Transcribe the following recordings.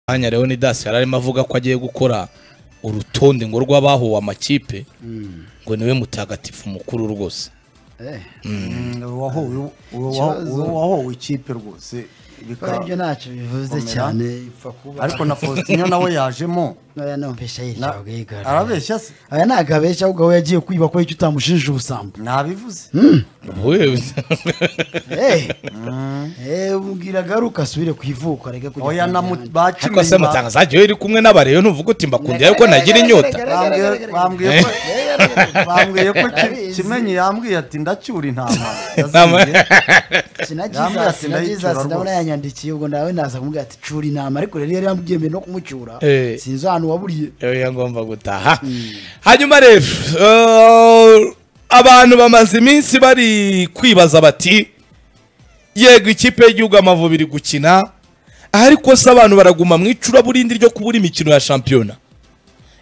mwanya leonidas yari arimo avuga ko agiye gukora urutonde ngo rw'abahuwe amakipe ngo niwe mutagatifu mukuru rwose Eh, wahowe Ikibazo- wahowe ikipe rwose kora bikaba ibyo ntacyo bivuze Komera. cyane ipfa kuba ariko na Faustin nawe yajemo oya numvise na- yicaye ubwigara arabeshya se aya ntabwo abeshya ahubwo we yagiye kwiba kubera icyo utamushinje ubusambo nabivuze Wewe- Eh, eh, ubwira garuka asubire ku ivuko areke kujya oya ku na mujyana. ariko se bakimenye mutangazaje iyo iri kumwe n'abareyo ntuvuga uti mbakundiye ariko ntagira inyota bambwiye ko bambwiye ko Ki- kimenyi yambwiye ati ndacyura intama yaziye Yambwiye sinagiza ati sinagiza ndayicyura sinabona rwose. yanyandikiye ubwo nawe naza kumubwira ati cura inama ariko rero yari yambwiye mbere no kumucyura Eh. sinzi ahantu waburiye Oya ngomba gutaha hanyuma rero eh, abantu bamaze iminsi bari kwibaza bati yego ikipe y'igihugu amavubi iri gukina ariko se abantu baraguma mu icuraburindi ryo kubura imikino ya shampiyona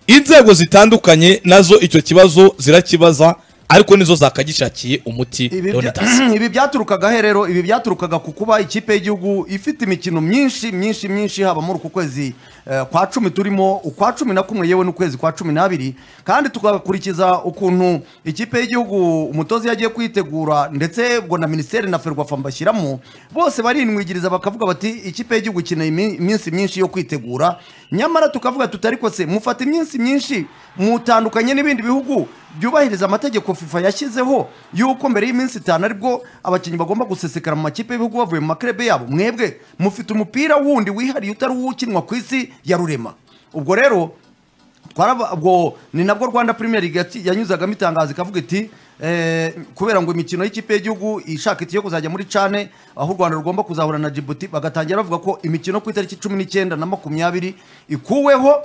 inzego zitandukanye nazo icyo kibazo zirakibaza ariko nizo zakagishakiye umuti Ibi bya- Leonidas. ibi byaturukaga he rero ibi byaturukaga ku kuba ikipe y'igihugu ifite imikino myinshi myinshi myinshi haba muri uku kwezi eh, kwa cumi turimo ukwa cumi na kumwe yewe n'ukwezi kwa cumi n'abiri kandi tugakurikiza ukuntu ikipe y'igihugu umutoza yagiye kuyitegura ndetse ubwo na minisiteri na ferwafa mbashyiramo bose barinwigiriza bakavuga bati ikipe y'igihugu ikeneye imi- iminsi myinshi yo kwitegura nyamara tukavuga tuti ariko se mufata iminsi myinshi mutandukanye n'ibindi bihugu byubahiriza amategeko fifa yashyizeho y'uko mbere y'iminsi itanu aribwo abakinnyi bagomba gusesekara mu makipe y'ibihugu bavuye mu makrebe yabo mwebwe mufite umupira wundi wihariye utari uwo ukinwa ku isi ya rurema ubwo rero twaraba- ubwo ni nabwo rwanda premier league yati- yanyuzagamo itangazo ikavuga iti eh, kubera ngo imikino y'ikipe y'igihugu ishaka iti yo kuzajya muri cane aho u rwanda rugomba kuzahura na jibuti bagatangira bavuga ko imikino ku itariki cumi n'icyenda na makumyabiri ikuweho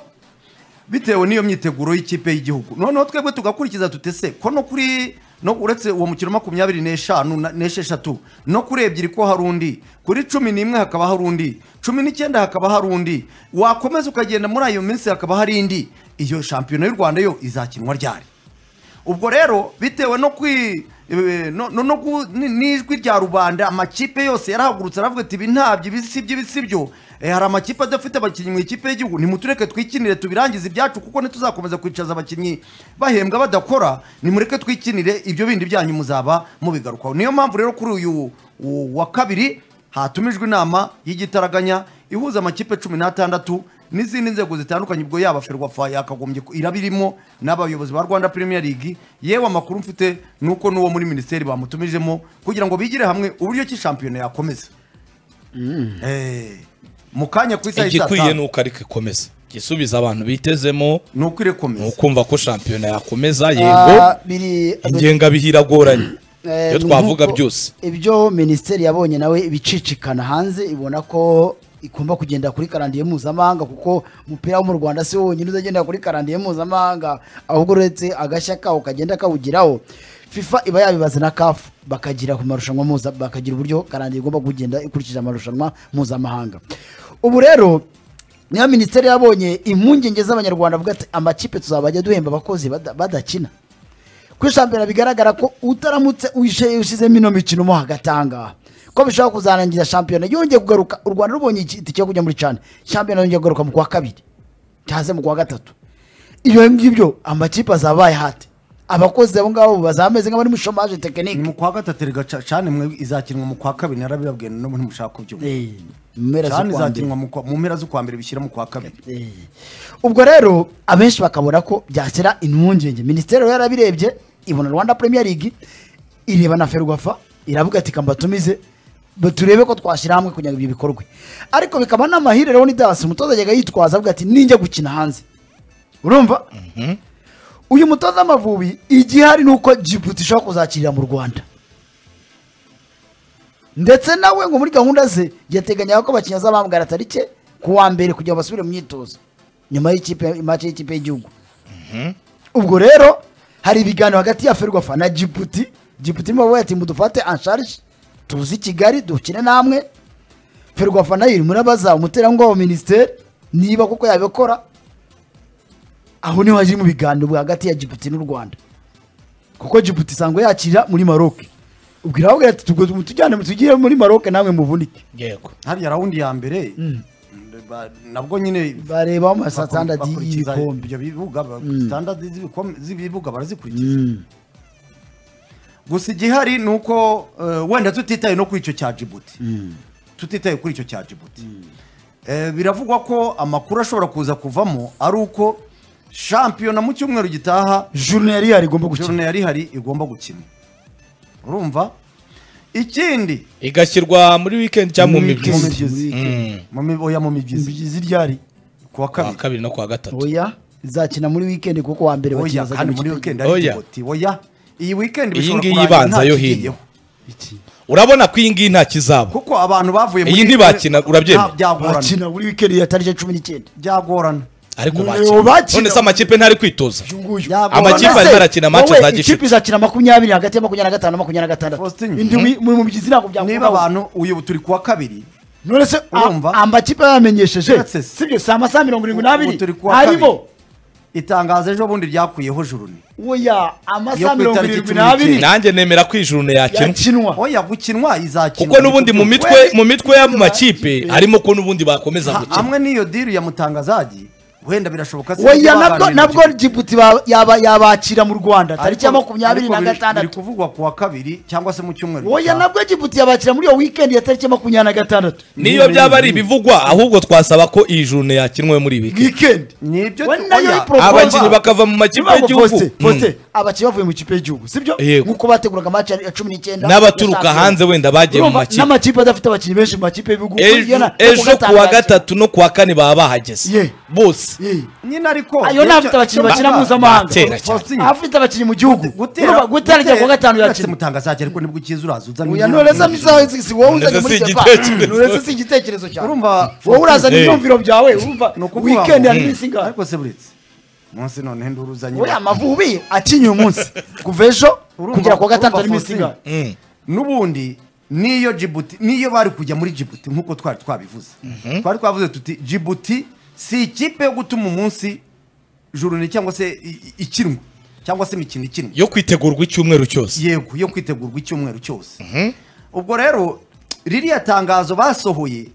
bitewe n'iyo myiteguro y'ikipe y'igihugu noneho twebwe tugakurikiza tutese ko no kuri no uretse uwo mukino makumyabiri n'eshanu na- n'esheshatu no kuri ebyiri ko hari undi kuri cumi n'imwe hakaba hari undi cumi n'icyenda hakaba hari undi wakomeza ukagenda muri ayo minsi hakaba hari indi iyo shampiyona y'u rwanda yo izakinwa ryari ubwo rero bitewe no kwi eh, no- no- no gu- ni- n'ijwi rya rubanda amakipe yose yarahagurutse aravuga ati ibi ntabyo ibi si ibyo ibi si byo Eh, hari amakipe adafite abakinnyi mu ikipe y'igihugu nimutureke twikinire tubirangize ibyacu kuko ntituzakomeza kwicaza abakinnyi bahembwa badakora nimureke twikinire ibyo bindi byanyu muzaba mubigarukaho niyo mpamvu rero kuri uyu u- wa kabiri hatumijwe inama y'igitaraganya ihuza amakipe cumi n'atandatu n'izindi nzego zitandukanye ubwo yaba ferwafa yakagombye ku- irabirimo n'abayobozi ba rwanda premier league yewe amakuru mfite ni uko n'uwo muri minisiteri bamutumijemo kugira ngo bigire hamwe uburyo ki shampiyona yakomeza Eh, mu kanya ku isaha y'i saa igikwiye ni tanu uko ariko ikomeza igisubizo abantu bitezemo ni uko ni irekomeza ukumva ko shampiyona yakomeza yego Ah, biri- ingengabihira agoranye Eh, iyo ni twavuga nk'uko byose ibyo minisiteri yabonye nawe ibicicikana hanze ibona ko igomba kugenda kuri karandiye mpuzamahanga kuko umupira wo mu rwanda si wo wonyine uzagendera kuri karandiye mpuzamahanga ahubwo uretse agashya kawo kagenda kawugiraho fifa iba yabibaza na kafu bakagira ku marushanwa mpuza bakagira uburyo karandiye igomba kugenda ikurikije amarushanwa mpuzamahanga ubu rero niyo minisiteri yabonye impungenge z'abanyarwanda avuga ati amakipe tuzabajya duhemba abakozi bada- badakina kuri shampiyona bigaragara ko utaramutse wishe- ushyizemo ino mikino mo hagati ahangaha ko bishobora kuzarangiza shampiyona yongeye kugaruka u rwanda rubonye igiti cyo kujya muri cana shampiyona yongeye kugaruka mu kwa kabiri cyaze mu kwa gatatu ibyo ngibyo amakipe azabaye hati abakozi abo ngabo bazaba bameze nk'abari muri shomaje ni mu tekinike kwa gatatu rega cane mwe izakinwa mu kwa kabiri narabibabwiye n'ubu ntimushaka kubyumva Eh, mu mpera cane z'ukwa mbere. izakinwa mu kwa- mu mpera z'ukwa mbere bishyira mu kwa kabiri Eh. ubwo rero abenshi bakabona ko byashyira impungenge minisiteri rero yarabirebye ibona rwanda premier league ireba na ferwafa iravuga ati kamba tumize ba- turebe ko twashyira hamwe kugira ngo ibyo bikorwe ariko bikaba n'amahire rero ni dasi umutoza yajyaga yitwaza avuga ati ninjya gukina hanze urumva uyu mutoza w'amavubi igihari ni uko jibuti ishobora kuzakirira mu rwanda ndetse nawe ngo muri gahunda ze yateganyaga ko abakinnyi azabambwira tarike ku wa mbere kugira ngo basubire mu myitozo nyuma y'ikipe mace y'ikipe y'igihugu ubwo rero hari ibiganiro hagati ya ferwafa na jibuti jibuti irimo ati mudufate ansharije tuzi kigali dukine namwe ferwafa nayo irimo irabaza umuterankunga wa minisiteri niba koko yabikora aho niho hajya mu biganiro hagati ya jibuti n'u rwanda kuko jibuti isanzwe yakira muri maroc ubwo irababwira ati tugomba tujyane tugire muri maroc namwe muvunike yego hariya rawundi ya mbere ba- nabwo nyine bareba ama bakuri- standard bakurikiza y'ibikombe ibyo bibuga ba- standard z'ibikombe- z'ibibuga barazikurikiza gusa igihari ni uko eh, wenda tutitaye no kuri icyo cya Djibouti tutitaye kuri icyo cya Djibouti Eh, biravugwa ko amakuru ashobora kuza kuvamo ari uko shampiyona mu cyumweru gitaha jurune yari yarigomba gukina jurune yari hari igomba gukina urumva ikindi igashyirwa muri weekend cyangwa mu Muri migwi weekend. mu mi- oya mu migezi z'iryari kuwa kuwa kabiri kabiri no kuwa gatatu oya izakina muri weekend kuko wa mbere oya bakina za kandi muri kimwe weekend Oya. ari Djibouti oya iyi weekend Iyi bishobora ngiyi kurangira ibanza nta yo kigiyeho. hino. urabona ko iyi ngiyi nta kizaba kuko abantu bavuye Iyi ntibakina, urabyemera? Nta- byagorana bakina muri weekend yatarije cumi n'icyenda byagorana ariko bakina None bakina. none se amakipe ntari kwitoza uyu nguyu Yagomba- amakipe Mbese arimo arakina match wowe za ikipe gicuti izakina makumyabiri hagati ya makumyabiri na gatanu na makumyabiri na gatandatu Faustin. indi wi- mu mubyizi ntabwo niba byakunda abantu uyu turi kuwa kabiri none se a- Urumva? amakipe yamenyesheje Uretse se. sibyo si amasaha mirongo irindwi Ubu turi n'abiri kuwa arimo itangazo ejo bundi ryakuyeho jurune oya Yo amasaha ku mirongo itariki irindwi cumi n'icyenda. n'abiri nanjye nemera ko ijurune yakinwa yakinwa oya gukinwa izakina kuko n'ubundi mu mitwe mu mitwe y'ayo makipe harimo ko n'ubundi bakomeza gukina hamwe n'iyo diri ya mutangazagi wenda birashoboka se oya ibyo nabwo baganiriye nabwo mu gihe- jibuti ba- yaba- yabakira mu rwanda tariki ya Ariko- makumyabiri ariko na biri- biri gatandatu kuvugwa kuwa kabiri cyangwa se mu cyumweru oya gitaha. nabwo jibuti yabakira muri iyo weekend ya tariki ya makumyabiri na gatandatu niyo byaba ari ibivugwa ahubwo twasaba ko iyi jurune yakinwe muri iyi weekend weekend Nibyo We tu- nayo oya, ipro- abakinnyi bakava mu makipe y'igihugu Mm. abakinnyi bavuye mu kipe y'igihugu sibyo Yego. nk'uko bateguraga amaci ya cumi n'icyenda n'abaturuka ya hanze wenda bagiye mu Urumva, makipe n'amakipe adafite abakinnyi benshi mu makipe y'ibihugu Ejo- yana- ejo kuko kuwa gatangaje. gatatu no kuwa kane baba bahageze Ye. bose Ye. nyine ariko ayo ni abafite Icyo- abakinnyi icyo bakina bavuga- mpuzamahanga Batera cyane. Faustin, afite abakinnyi mu gihugu gutera Urumva, gutera cyangwa kuwa gatanu uretse yakina mutangazagi ariko nibwo ukiza uraza uzana Oya, imyumvire. nonese amasaha si- si wowe Nonese uzanye muri si Japan. igitekerezo. Nonese si igitekerezo cyawe Urumva, wowe urazana Hey. ibyumviro byawe urumva Ni ukuvuga ngo- weekend hari iminsi ingahe ariko se buretse munsi none nduru uzanye oya amavubi akinnye uyu munsi kuva ejo Urumva- kugera kuwa gatandatu hari urumva, iminsi ingahe Faustin, n'ubundi niyo Djibouti niyo bari kujya muri Djibouti nk'uko twari twabivuze twari twavuze tuti Djibouti si ikipe yo gutuma umunsi jurune cyangwa se i- i- ikinwa cyangwa se imikino ikinwa yo kwitegurwa icyumweru cyose yego yo kwitegurwa icyumweru cyose ubwo rero ririya tangazo basohoye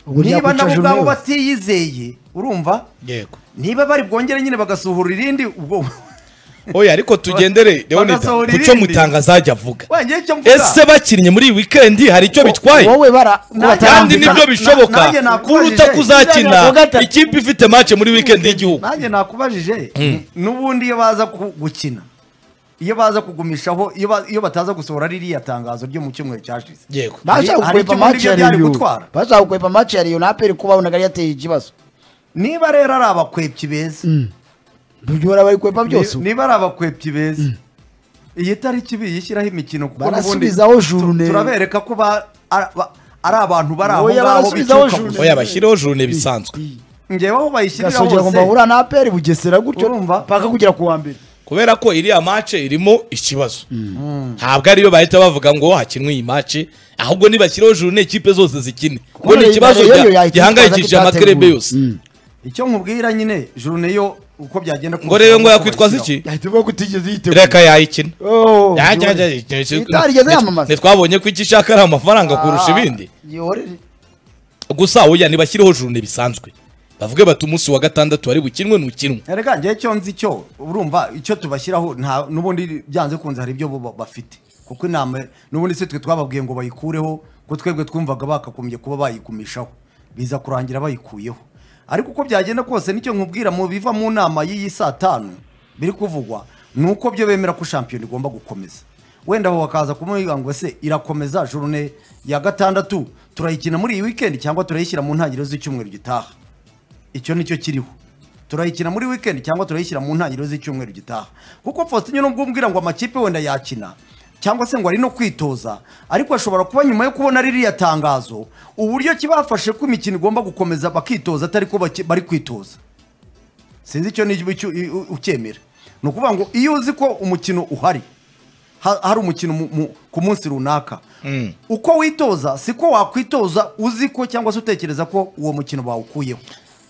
Ubwo niba ryakwica nabo Jumeu. ubwabo batiyizeye urumva yego niba bari bwongere nyine bagasohora irindi ubwo oya ariko tugendere leonida Bagasohora ku cyo irindi. mutangazajya avuga wengeye icyo mvuga ese bakinnye muri iyi weekend hari icyo bitwaye wowe bara kandi batarambika. ni- nibyo na- bishoboka nanjye nakubajije. kuruta Kuwa kuzakina gatatu. ikipe ifite mace muri weekend y'igihugu nanjye nakubajije n'ubundi iyo baza ku- gukina iyo baza kugumishaho iyo ba- iyo bataza gusohora ririya tangazo ryo mu cyumweru cyashize yego bashaka gukwepa Hari icyumweru match ya byari Rayon. gutwara. bashaka gukwepa match ya Rayon na APR kuba ubona yari yateye ikibazo niba rero ari abakwepyi beza byora bari kwepa byose ni- niba ari abakwepyi beza iyi tariki biyishyiraho imikino kuko n'ubundi barasubizaho jurune tu- turabereka ko ba- ari ba- ari abantu bari aho Oya, ngaho barasubizaho bicuka jurune. gusa. oya bashyiraho jurune bisanzwe ngewe aho bayishyirira gasogera ku hose mbabura na APR bugesera gutyo Urumva? paka kugera ku wa mbere kubera ko iriya mace irimo ikibazo ntabwo ariyo bahita bavuga ngo hakinwe iyi mace ahubwo nibashyiraho jurune ikipe zose zikine kuko ni Rero ikibazo yo gya- yahita gihangayikishije itaza amakerebe kitateguwe. yose Mm. icyo nkubwira nyine jurune yo uko byagenda ngo rero ngo yakwitwaza iki yahita ivuga ko utigeze yitegura reka yayikina Oh, Ya- ya- jurune. ya- ya- ya- itarigeze yamamaza. ntitwabonye ko icyo ishaka ari amafaranga kurusha ibindi Ah, yorere. gusa oya ntibashyiriho jurune bisanzwe bavuge bati umunsi wa gatandatu wari bukinwe ntukinwe Erega njye cyo nzi cyo urumva icyo tubashyiraho nta n'ubundi byanze kunze hari ibyo bo ba- bafite kuko inama n'ubundi se twe twababwiye ngo bayikureho ko twebwe twumvaga bakagombye kuba bayigumishaho biza kurangira bayikuyeho ariko uko byagenda kose nicyo nkubwira mu biva mu nama y'iyi saa tanu biri kuvugwa ni uko byo bemera ko shampiyona igomba gukomeza wenda aho bakaza kumubwira ngo se irakomeza jurune ya gatandatu turayikina muri iyi weekend cyangwa turayishyira mu ntangiriro z'icyumweru gitaha icyo nicyo kiriho turayikina muri weekend cyangwa turayishyira mu ntangiriro z'icyumweru gitaha kuko Faustin nubwo umbwira ngo amakipe wenda yakina cyangwa se ngo ari no kwitoza ariko ashobora kuba nyuma yo kubona ririya tangazo uburyo kibafashe ko imikino igomba gukomeza bakitoza atari ko baki- bari kwitoza sinzi icyo ni icyo ukemera ni ukuvuga ngo iyo uzi ko umukino uhari ha- hari umukino mu- mu- ku munsi runaka uko witoza siko wakwitoza uzi ko cyangwa se utekereza ko uwo mukino bawukuyeho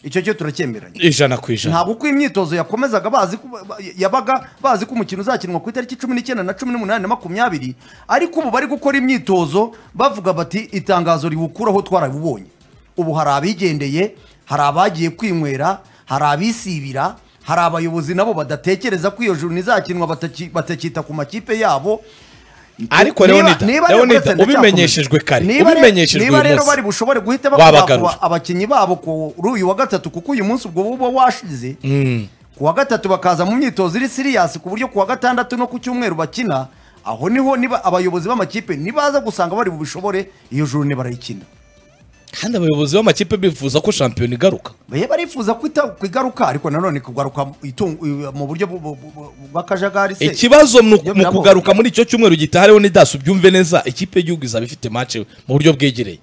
icyo cyo turacyemeranya ijana ku ijana ntabwo uko imyitozo yakomezaga bazi ko ba- yabaga bazi ko umukino uzakinwa ku itariki cumi n'icyenda na cumi n'umunani na makumyabiri ariko ubu bari gukora imyitozo bavuga bati itangazo riwukuraho twarabibonye ubu hari abigendeye hari abagiye kwinywera hari abisibira hari abayobozi nabo badatekereza ko iyo juru izakinwa bataki- batakita ku makipe yabo Ariko Niba- Leonida, niba ari Leonida, Leonida ubimenyeshejwe kare, niba re- ubimenyeshejwe niba uyu rero munsi, bari bushobore guhita wabagarura. bakurura abakinnyi babo kuri uyu wa gatatu kuko uyu munsi ubwo buba washize ku wa gatatu bakaza mu myitozo iri siriyasi ku buryo ku wa gatandatu no ku cyumweru bakina aho niho niba abayobozi b'amakipe nibaza gusanga bari bubishobore iyo juru barayikina kandi abayobozi b'amakipe bifuza ko shampiyona igaruka baye barifuza kwita ku igaruka ariko nanone kugaruka itungo- mu buryo bu- bu- bu- bw'akajagari se ikibazo mu Ibyo mu birabo. kugaruka muri icyo cyumweru gitaha rero nidasu byumve neza ikipe y'igihugu izaba ifite match mu buryo bwegereye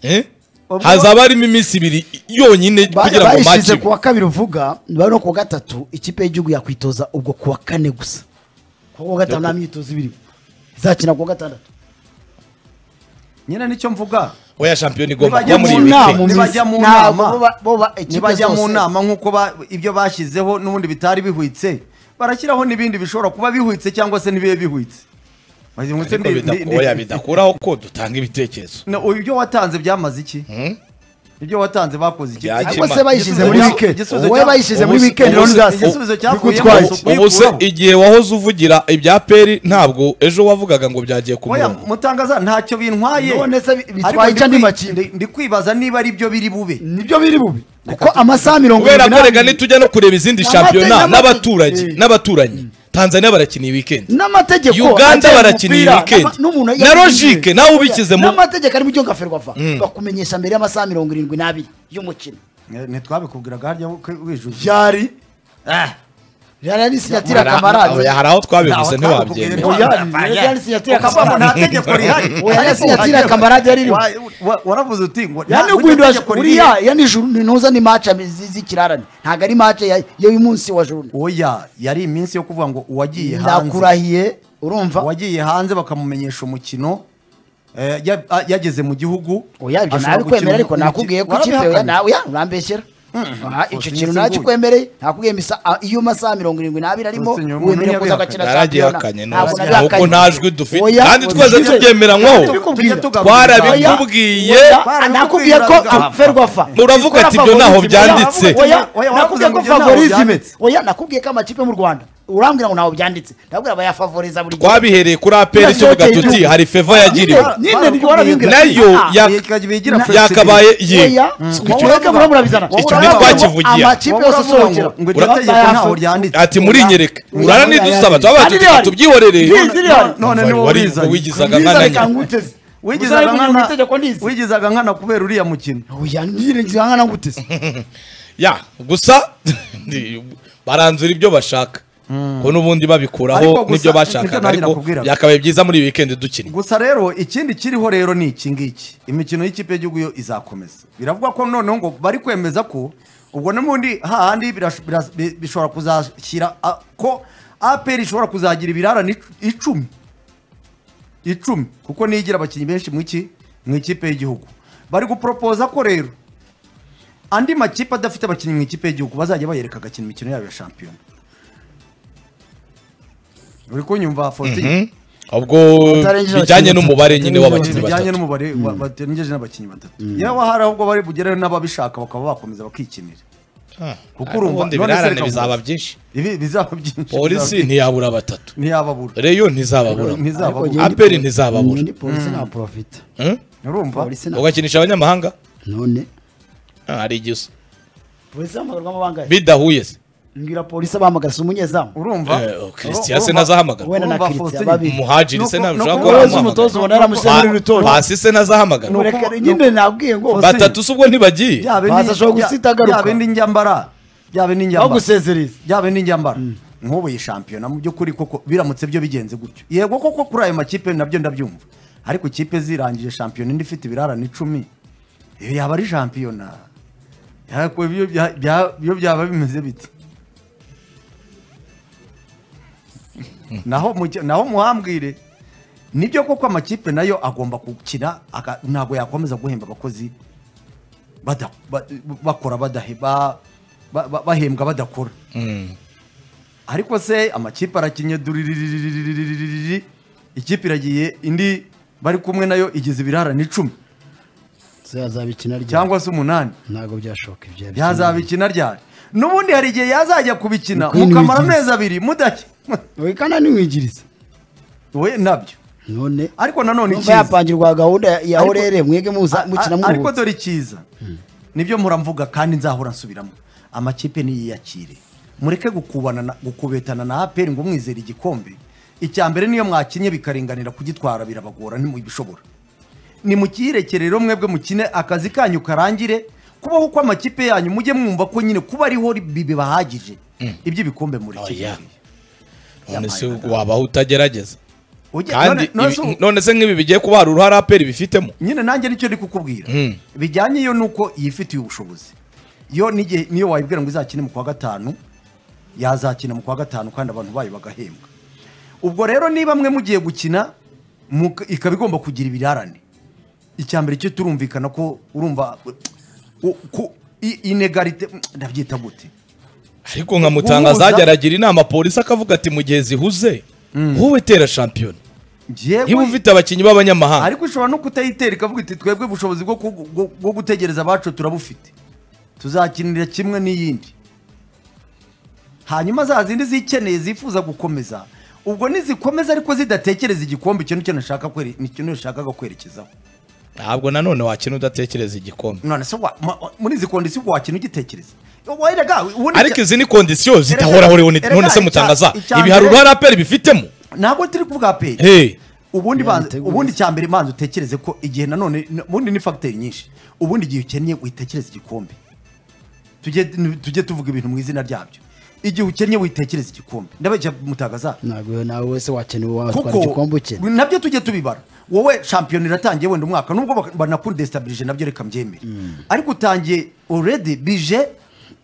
Eh? Ubwo- hazaba harimo iminsi ibiri yonyine kugira ngo match bayishyize ibe. ku wa kabiri uvuga bari no ku wa gatatu ikipe y'igihugu yakwitoza ubwo ku wa kane gusa kuko ku wa gatanu nta myitozo ibiri izakina ku wa gatandatu nyine nicyo mvuga oya shampiyona igomba Nibajya kuba muri mu iyi nama, weekend. mu Nibajya mu Ntabwo nama. boba- boba ikipe nibajya mu zose- nama nk'uko ba- ibyo bashyizeho n'ubundi bitari bihwitse barashyiraho n'ibindi bishobora kuba bihwitse cyangwa se ntibibe bihwitse Bazi- ndetse Ariko ni- bida- ni- oya ni- bidakuraho ko dutanga ibitekerezo Na- ibyo watanze byamaze iki ibyo watanze bakoze iki Byaki- cyangwa se bayishyize muri Igisubizo- weekend igisubizo wowe cya- bayishyize muri ubuse- weekend rero ubuse- ntizasi igisubizo cyavuyemo bigutwaye isuku. ubu se kuyikuraho. igihe wahoze uvugira ibya peri ntabwo ejo wavugaga ngo byagiye ku oya murongo mutangaza ntacyo bintwaye None se bi- bitwaye Ariko ndi cyangwa kwi- imakipe? ndi- ndi kwibaza niba ari byo biri bube nibyo biri bubi kuko amasaha mirongo kubera ko irindwi rega nitujya no kureba izindi N'amate- shampiyona n'amate- n'abaturanyi Eh. n'abaturanyi tanzania barakina iyi weekend n'amategeko Uganda agenga barakina iyi umupira, weekend. n'ama- n'umuntu Na yabigize. logique, nawe ubikize mu- n'amategeko arimo icyo ngaferwa va bakumenyesha mbere y'amasaha mirongo irindwi n'abiri y'umukino ntitwabikubwiraga harya wijuje byari byari ari sinyatira kamarade hari aho twabivuze ntiwabyemera Oya, ni sinyatira ukavamo nta kamarade. tegeko rihari Oya, ni sinyatira kamarade yari iriho. Wa- wa- waravuze uti ngo nta- yani burya guhindura tegeko uriya rihari. ya nijoro ntuza ni match ami- zi- z'ikirarane ntabwo ari match ya- y'uyu munsi wa joro oya yari iminsi yo kuvuga ngo uwagiye hanze ndakurahiye urumva uwagiye hanze bakamumenyesha umukino eh, ya- a- yageze mu gihugu oya ibyo ashobora nawe kwemera gukina ariko umukino. nakubwiye ko ikipe Warabihakanye. oya nawe oya urambeshyera Aha, icyo Faustin kintu Niziguro. nakikwemereye nakubwiye misa a- iyo masaha mirongo irindwi n'abiri arimo Faustin Nyundo wemerewe kuza ntiyabihakanye. agakina naragihakanye Ntabwo ntabwo nabihakanye. nta jwi dufite Oya, kandi twese oya. tubyemera Kandi nkaho tukubwira. Tujya tugaruka. twarabikubwiye Oya, nakubwiye ko ferwafa Uravuga ati ibyo ntaho byanditse. Oya, nakubwiye ko wavuze ngo ibyo ntaho favorizime byanditse. oya nakubwiye ko amakipe mu rwanda urambwira ngo ntaho byanditse ndabwira bayafavoriza buri gihe. twabihereye kuri aperi tuvuga tuti hari feva yagiriwe Nyine- nayo ya- bigira Na- yakabaye ye Oya, Icyo- ureka murabizana. Icyo ntitwakivugiye. amakipe yose asohokera ngo iryo Ura- tegeko ntaho ryanditse ati murinyereka murara nidusaba Kandi twabaye rihari. tubyihorere Nzi- zirihari. none Wari- niwo wari- urizanye. wigizaga Nziza nkana reka nyina. nguteze. wigizaga Uzabimenya mu itegeko nkana ndizi. wigizaga nkana kubera uriya mukino Oya, nyiringira nkana nguteze. ya gusa baranzura ibyo bashaka ko n'ubundi Ariko babikuraho gusa, n'ibyo nibyo bashakaga nanjye ariko nakubwiraga. byakabaye byiza muri iyi weekend dukinnye gusa rero ikindi kiriho rero ni iki ngiki imikino y'ikipe y'igihugu yo izakomeza biravugwa ko noneho ngo bari kwemeza ko ubwo n'ubundi hahandi birash- biras- bi- bishobora kuzashyira a- ko apr ishobora kuzagira ibirarane ic- icumi icumi kuko niyo igira abakinnyi benshi mu iki mu ikipe y'igihugu bari guporopoza ko rero andi makipe adafite abakinnyi mu ikipe y'igihugu bazajya bayereka agakina imikino yabo ya shampiyona uri kunyumva faustin ubwo Batarengeje bijyanye abakinnyi n'umubare nyine batatu. w'abakinnyi bijyanye batatu n'umubare wa- batengeje n'abakinnyi batatu yewe hari ahubwo bari bugereho n'ababishaka bakaba bakomeza bakikinira Ah, kuko ariko urumva, ubundi none se birarane reka bizaba mvuze. byinshi Ibi- bizaba byinshi polisi ntiyabura batatu ntiyababura reyo ntizababura ntizababura Ariko Aperi njyewe ndi- ntizababura. ndi polisi nta profita. Hmm? urumva Polisi nta- ugakinisha abanyamahanga None? Ah, hari igihe usa Polisi ihamagarwamo bangahe? bidahuye se Mbwira polisi abahamagara si umunyezamu. urumva Eh, oh, Christian se Urumva? ntazahamagarwa We- wenda na Urumva, Christian babi- Faustin, umuhajiri se Nuko- ntabishaka nuko- ko Umuyobozi w'umutoza aramuhamagara ubona yaramushyira muri rutonde. pasi se ntazahamagarwa Nuko- Reka- nyine nabwiye ngo Faustin, batatu se ubwo ntibagiye byabe ni- Baza ashobora bya- guhita agaruka. byabe n'injyambara byabe n'injyambara bagusezereza. byabe n'injyambara nk'ubu iyi shampiyona mu by'ukuri koko biramutse byo bigenze gutyo yego koko kuri ayo makipe nabyo ndabyumva ariko ikipe zirangije shampiyona indi ifite ibirarane icumi iyo yaba ari shampiyona yako ibyo bya- bya- byo byaba bimeze bite naho mujya- naho muhambwire nibyo koko amakipe nayo agomba gukina aka- ntabwo yakomeza guhemba abakozi bada- ba- bakora badahe- ba- ba- ba- bahembwa badakora ariko se amakipe arakinnye duriririririririri ikipe iragiye indi bari kumwe nayo igize ibirarane icumi se yazabikina ryari cyangwa se umunani ntabwo byashoboka ibyo yabikina. yazabikina ryari n'ubundi hari igihe yazajya kubikina Ni kwinubira. mukamara amezi abiri mudake we kandi nimwigiriza we nabyo none ariko nanone numva icyiza yapangirwa gahunda ya- ya Ariko- orere mwege muza A- mukina a- ariko muruhutse dore icyiza nibyo mpora mvuga kandi nzahora nsubiramo amakipe niyiyakire mureke gukubana na- gukubetana na aperi ngo umwizere igikombe icya mbere niyo mwakinnye bikaringanira kugitwara birabagora ntimubishobora nimukiyirekere rero mwebwe mukine akazi kanyu karangire kubaho uko amakipe yanyu mujye mwumva ko nyine kuba ariho bi- bibahagije iby'ibikombe muri Oya. none se wabaho utagerageza kandi ibi- kandi none se nk'ibi bigiye kuba hari uruhare aperi bifitemo nyine nanjye nicyo ndi kukubwira Mm. bijyanye yo nuko yifitiye ubushobozi yo n'igihe niyo wayibwira ngo izakine mu kwa gatanu yazakina mu kwa gatanu kandi abantu bayo bagahembwa ubwo rero niba mwe mugiye gukina mu- ikaba igomba kugira ibirarane icya mbere cyo turumvikana ko urumva u- ku- i- inegarite ndabyita gute ariko nkamutanga Guhuza- zajya aragira inama polisi akavuga ati mu gihe zihuze wowe tera shampiyona Njyewe- niba ufite abakinnyi b'abanyamahanga ariko ushobora no kutayitera ikavuga iti twebwe ubushobozi bwo ku- bwo- bwo gutegereza abacu turabufite tuzakinira kimwe n'iyindi hanyuma za zindi zikeneye zifuza gukomeza ubwo nizikomeza ariko zidatekereza igikombe icyo nicyo nashaka kwere- nicyo nashakaga kwerekezaho ntabwo nanone wakina udatekereza igikombe none se wa- ma- muri izi kondisiyo ubwo wakina ugitekereza wayiga ubundi ariko icya- izi ni kondisiyo zidahoraho rero ni- Erega none se icya- mutangaza icya ibi hari mbere- uruhare aperi bifitemo ntabwo turi kuvuga aperi Hey. ubundi banza- Yabitegura. ubundi cya mbere manza utekereze ko igihe nanone n- ubundi ni fagiteri nyinshi ubundi igihe ukennye witekereza igikombe tujye tujye tuvuga ibintu mu izina ryabyo igihe ukennye witekereza igikombe ndabeshya mutagaza ntabwo nawe wese wakenewe watwara kuko igikombe ukene nabyo tujye tubibara wowe shampiyona iratangiye wenda umwaka nubwo bak- banakudestabirije nabyo reka mbyemere ariko utangiye already bije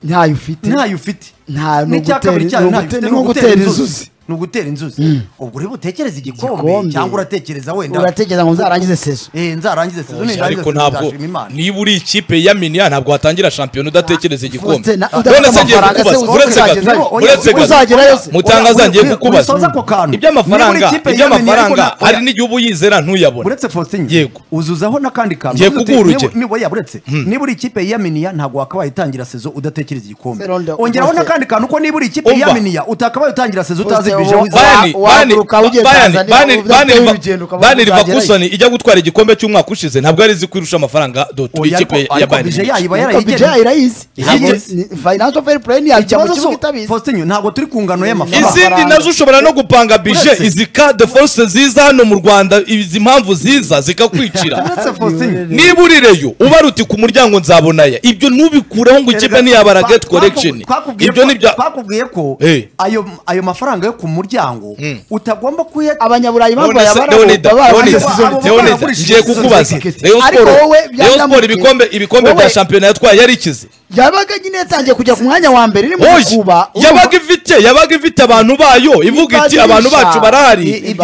ntayo ufite ntayo ufite Nta- ni n'icya kabiri ugutera- ni cyayo ntayo ugute- ufite ni nko gutera inzuzi. ni ugutera inzuzi ubwo rero utekereza igikombe Igikombe. cyangwa uratekereza wenda uratekereza ngo nzarangize sezo Eh, nzarangize sezo nindangiza ariko sezo ntabwo nzashima Imana. niba uri ikipe ya miniya ntabwo watangira shampiyona udatekereza igikombe Faustin, na- udafite none se ngiye amafaranga se kukubaza uzi- uretse uzagera- gato uzagera- uretse gato uzagerayo se. mutangaza Ura- ngiye uri- kukubaza urisoza ako kantu. Niba iby'amafaranga uri ikipe ya iby'amafaranga Minier, hari oya. n'igihugu uba uyizera ntuyabone uretse Faustin yego uzuzaho n'akandi kantu Ngiye Uzuza uti, kuguha niba- urugero. niba yaba uretse niba uri ikipe yiyaminiya ntabwo wakabaye utangira sezo udatekereza igikombe Serondo, ongeraho Faustin. n'akandi kantu ko niba uri ikipe Umva. yiyaminiya utakabaye utangira sezo utazi Faustin, bije uwo- wize Bayani, Wa- wahaguruka Bayani, ugiye Bayani, Tanzania, Bayani, uvuga Bayani ati, Liva- urugendo ukaba Bayani uzagerayo. Leverkusen ijya gutwara igikombe cy'umwaka ushize ntabwo yari izi ko irusha amafaranga doto Oya, ariko- ikipe ya ariko Bayern bije Munich. yayiba Ariko budget yarayigeneye yarayizi Yarayigeneye. Ntabwo- ni- financial fair play ntiyajya mu ikibazo kibuga si itabizi Faustin ntabwo turi ku ngano y'amafaranga izindi amafaranga. nazo ushobora no gupanga bije Uretse- izi ka de force ziza hano mu rwanda izi mpamvu ziza zikakwicira uretse Faustin niba urireyo uba ruti ku muryango nzabonayo ibyo ntubikureho ngo ikipe niyabara Twa- gate twaku- correction twakubwiye ibyo ko- nibyo twakubwiye ko Eh. ayo ayo mafaranga yo ku muryango utagomba kuyata abanyaburayi impamvu None se- bayabara Leonida, baba baraguze Leonida, season abo- ticket. Leonida, baragurishije ngiye season kukubaza ticket. Rayon Ariko Sport- wowe Rayon Sport byarananiye. ibikombe ibikombe bya Wowe- shampiyona yatwaye yari ikize yabaga nyine yatangiye kujya ku mwanya wa mbere iri mu Oya, kuba yabaga ifite yabaga ifite abantu bayo ivuga iti Ibagirisha. abantu bacu barahari I-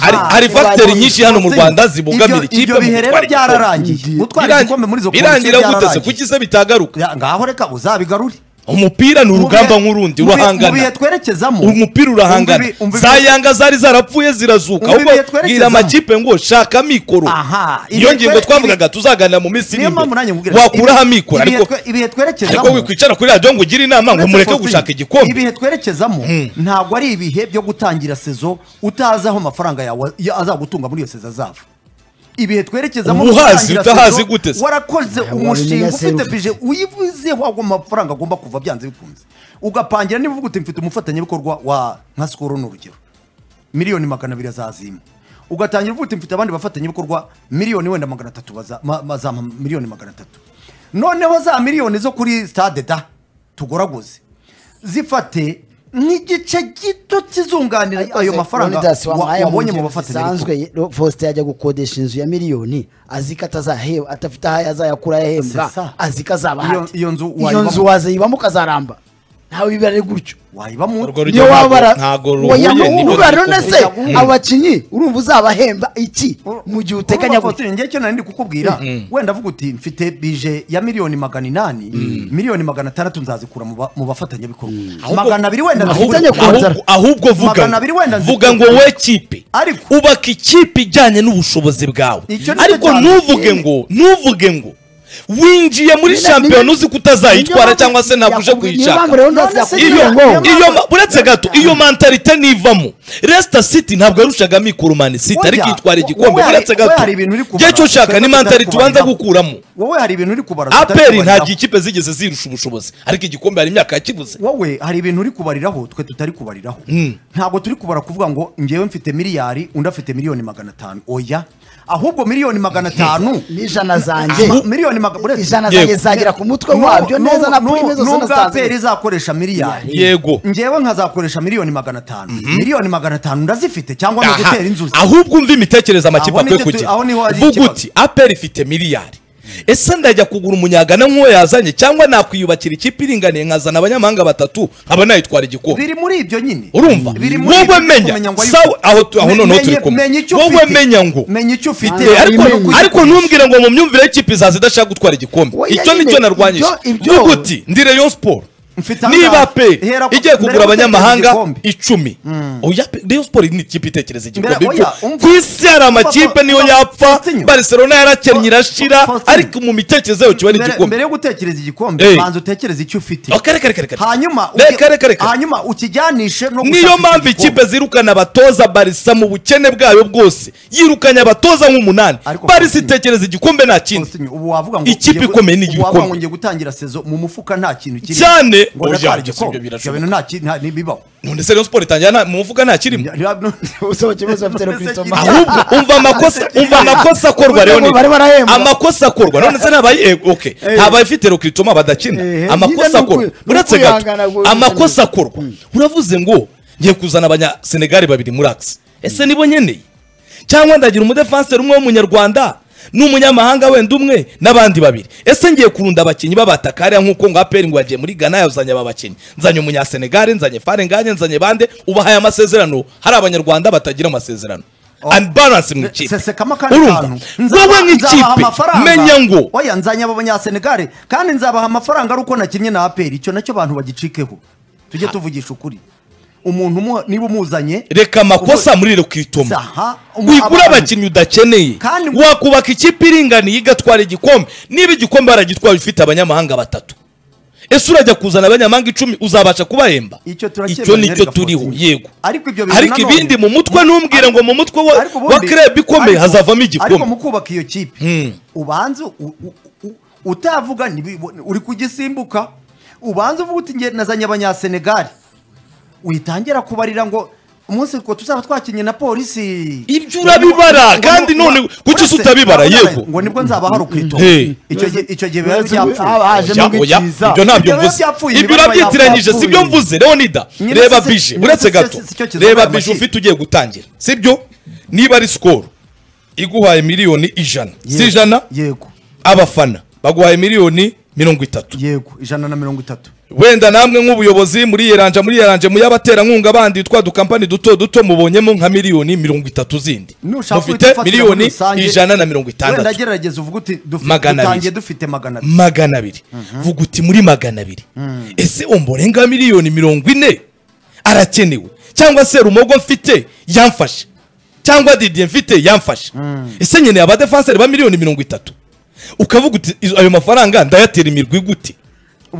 hari, Ah, hari facteri ibagirisha. nyinshi hano mu Rwanda zibogamira ikipe ikipe ibyo mu bihe rero gutwara igikombe. byararangiye Igihe- gutwara Birangi- igikombe muri izo birangira komisiyo gute se byararangiye. kuki se bitagaruka Ya, ngaho reka uzabigarure umupira ni Mu urugamba bihe- nk'urundi mu bihe- mu bihe urahangana twerekezamo umupira urahangana umva ibi- umva ibi- za yanga zari zarapfuye zirazuka Umva ahubwo ibihe twerekezamo. bwira amakipe ngo shaka mikoro Aha, ibihe iyo ngingo twere- twavugaga tuzaganira mu minsi iri niyo mpamvu nanjye imbere nkubwira wakuraho ibihe- amikoro ibihe ariko twe- ibihe ariko twerekezamo wikwicara kuri radiyo ngo ugire inama ngo Uretse mureke Faustin, gushaka igikombe ibihe twerekezamo ntabwo ari ibihe byo gutangira sezo utazi aho amafaranga yawe ya- azagutunga muri iyo sezo azava ibihe twerekezamo Uba uhazi, gutangira utahazi sezo, gute se? warakoze Ntabwo umushinga wabimenya se ufite ufite. bije uyivuzeho ago mafaranga agomba kuva byanze bikunze ugapangira niba uvuga uti mfite umufatanyabikorwa wa nka sikoro ni urugero miliyoni magana abiri azazima ugatangira uvuga uti mfite abandi bafatanyabikorwa miliyoni wenda magana atatu baza- ma- ma- zampa miliyoni magana atatu noneho za miliyoni zo kuri stade da tugoraguze zifate nk'igice gito kizunganira ayo mafaranga Leonidas wa- wamuhaye wabonye mu mu ngero bafatanyabikorwa zisanzwe Lo- Faustin ajya gukodesha inzu ya miliyoni azi ko atazaheba atafite aho azayakura yahembwa C'est ça. azi ko azaba Iyo- ahari. iyo nzu iyo wayibamo. nzu wazayibamo ukazaramba ntawe bibera ari gutyo wayibamo Urwo niyo ntabwo- waba bara- ntabwo ruhuye, Oya, niko ntuhura biri none kuvuga. se Mm. abakinnyi urumva uzabahemba iki mu gihe uteganya gutyo njye cyo nari ndi kukubwira wenda avuga uti mfite bije ya miliyoni magana inani miliyoni magana atandatu nzazikura mu ba- mu bafatanyabikorwa magana abiri wenda ahubwo, Mfitanye nzikure- contract. ahubwo, ahubwo vuga Magana abiri wenda ngo- nzi- vuga ngo we kipe Ariko- ubaka ikipe ijyanye n'ubushobozi bwawe Icyo nicyo ariko cyane. ntuvuge ngo ntuvuge ngo winjiye muri Nyine- shampiyona nyine- uzi ko utazayitwara cyangwa se ntabwo uje kuyishaka iyo Niyo mpamvu- kuyishaka iyo ma- uretse gato iyo mantalite ntivamo Leicester City ntabwo yarushaga mikoro Man City Oya, ariko itwara wo- igikombe wowe hari- uretse gato wowe hari ibintu uri kubara. igihe cyo ushaka ni Twebwe tutari mantalite ubanza kubariraho. gukuramo wowe hari ibintu uri kubara tutari aperi ntabwo kubariraho. ikipe zigeze zirusha ubushobozi ariko igikombe hari imyaka yakibuze wowe hari ibintu uri kubariraho twe tutari kubariraho ntabwo turi kubara kuvuga ngo ngewe mfite miliyari undi afite miliyoni magana atanu oya ahubwo miliyoni magana atanu n'ijana zanjye Ah, miliyoni magana uretse- ijana Yego. zanjye zagera ku mutwe N'ubwo- wabyo neza na n'ubwo- prime zose n'ubwo APR nasanze izakoresha miliyari yego ngewe nkazakoresha miliyoni magana atanu miliyoni magana atanu ndazifite cyangwa ni Aha. ugutera inzuzi ahubwo umva imitekerereze amakipe Aho ni akwiye cyo tu- kugira aho niho hari vuga ikibazo. uti aperi ifite miliyari ese ndajya kugura umunyagana nk'uwo yazanye cyangwa nakwiyubakira ikipe iringaniye nkazana abanyamahanga batatu nkaba nayitwara igikombe biri muri ibyo nyine urumva Biri muri wowe ibyo kumenya menya ngo ayo- sawa aho tu- aho Me- noneho turi menye- menya kumwe icyo wowe ufite. menya ngo menya icyo ufite Ah, ariko, Imenya. ariko ntumbwire ngo mu myumvire y'ikipe izaza idashaka gutwara igikombe Oya, icyo nyine, nicyo narwanyije ibyo- ibyo- vuga uti ndi rayon sport Mfite niba ahangaha. pe Hera ku- igiye mbere kugura yo abanyamahanga gutekereza icumi igikombe. oya pe rayon sport ni ikipe itekereza igikombe Mbere- oya, Ibyo- umva. ku isi hari amakipe Umva, niyo umva, yapfa Faustinho. barcelona yarakennye irashira Faustinho. ariko mu mitekerereze yayo kiba ari Mbere- igikombe mbere yo gutekereza igikombe Eh. banza utekereze icyo ufite Oh, kare kare kare kare hanyuma Reka, uge- reka, reka. hanyuma ukijyanishe no gushaka niyo icyo mpamvu gikombe. ikipe zirukana abatoza barisa mu bukene bwayo bwose yirukanye abatoza nk'umunani Ariko barisa Faustinho- itekereza igikombe nta kindi Faustinho, ubu wavuga ngo Ikipe ugiye gu- ikomeye ni ubu igikombe. wavuga ngo ngiye gutangira sezo mu mufuka nta kintu kirimo Cyane. ngo ndatwara Oya, ibyo igikombe sibyo birashoboka. ibyo bintu nta kintu nta- ntibibaho none se rayon sport itangira nta- mu mufuka nta kirimo usaba ikibazo bafite no kwitoma ahubwo umva amakosa umva amakosa akorwa rero Bari barahembwa. amakosa akorwa none se nabaye eh, okay ntabayifite rokritoma badakina Eh, amakosa nyine ni akorwa ukwi- ni uretse ukwihangana gato gusa. amakosa akorwa uravuze ngo ngiye kuzana abanya Senegal babiri muri axe ese nibo nkeneye cyangwa ndagira umudefanseri umwe w'umunyarwanda n'umunyamahanga wenda umwe n'abandi babiri ese ngiye kurunda abakinnyi b'abatakariya nk'uko ngo aperi ngo yagiye muri ghana yazanye aba bakinnyi nzanye umunyasenegare nzanye farenganye nzanye bande ubahaye amasezerano hari abanyarwanda batagira amasezerano and balance mu ikipe sesekamo akandi kantu Nzaba- wowe nzabaha nk'ikipe amafaranga. menya ngo oya nzanye abo banyasenegare kandi nzabaha amafaranga ari uko nakinnye na aperi icyo nacyo abantu bagicikeho tujye tuvugisha ukuri umuntu umuha- niba umuzanye reka amakosa muri Sa- rekritoma ha, umu- wigura abantu- abakinnyi udakeneye Kandi- wakubaka ikipe iringaniye igatwara igikombe niba igikombe waragitwaye ufite abanyamahanga batatu ese urajya kuzana abanyamahanga icumi uzabasha kubahemba Icyo turakemura, icyo nicyo Erega turiho Faustin. yego Ariko ibyo bintu ariko nanone- ibindi mu mutwe ntumbwire ngo mu mutwe wa, Ariko ubundi- wa club ikomeye ariko- hazavamo ariko igikombe mu kubaka iyo kipe ubanza u- u- u- utavuga ntibi- uri kugisimbuka ubanza uvuga uti nge nazanye abanyasenegali witangira kubarira ngo umunsi ko tuzaba twakinye na polisi Ibyo urabibara, Ngo- ngo- kandi ngo- none ngo- kuki uretse- utabibara, ngo- yego. ngo nibwo nzaba hari ukwito Hey. icyo gihe icyo gihe biba Uretse- byapfuye haba hajemo Oya, oya, ubwiciza. ibyo ntabyo Ibyo biba mvuze byapfuye, ibyo imibare urabyitiranije yapfuye. si byo mvuze leonida Nyine reba si- bije nyine uretse si- gato si- si cyo kizabaye reba amashyi. bije ufite ugiye gutangira si byo niba ari sikoro iguhaye miliyoni ijana si ijana yego abafana baguhaye miliyoni mirongo itatu yego ijana na mirongo itatu wenda namwe nk'ubuyobozi muri yeranje muri yeranje mu y'abaterankunga bandi twa dukampani duto duto mubonyemo nka miliyoni mirongo itatu zindi Nushaka mufite uhita ufatira muri miliyoni rusange, ijana na mirongo wenda itandatu gerageza uvuge uti dufite- Magana abiri. dutangiye dufite magana abiri magana abiri vuga uti muri magana abiri ese omborenga miliyoni mirongo ine arakenewe cyangwa se rumogo mfite yamfashe cyangwa didiye mfite yamfashe ese nyine abadefanseri ba miliyoni mirongo itatu ukavuga uti "Izo- ayo mafaranga ndayatera imirwi gute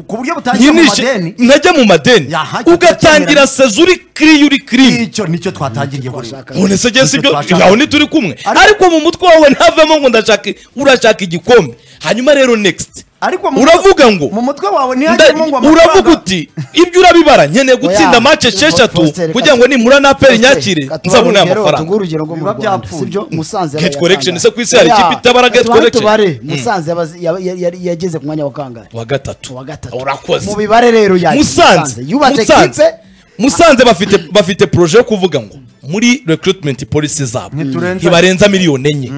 ku buryo butangira mu nyinishe madeni ntajya mu madeni Yaha, icyo ugatangira turacyemera. sezo uri kiri uri kiri icyo nicyo twatangiriye kuri none se jye sibyo Twashaka- aho ntituri kumwe Ariko- ariko mu mutwe wawe ntavemo ngo ndashaka urashaka igikombe hanyuma rero next ariko mu- uravuga ngo mu mutwe wawe nda- ntihagemo ngo amafaranga- uravuga uti ibyo urabibara nkeneye gutsinda Oya, match esheshatu Faustin, kugira ngo Faustin, nimura na aperi Faustin, nyakire katubahe nzabona aya urugero, tuguhe mafaranga urugero ngo mu Biba Rwanda byapfuye. sibyo Musanze Get yarayatanga. correction, ese ku isi hari ikipe itabara get Tubahe correction? tubare Musanze yabaz- yaba- yari- yari- yageze ku mwanya wa kangahe wa gatatu wa gatatu urakoze mu bibare rero yakira musanze yubatse Musanze. kipe musanze bafite bafite proje yo kuvuga ngo muri recruitment policy zabo Ntiturenza- ntibarenza miliyoni enye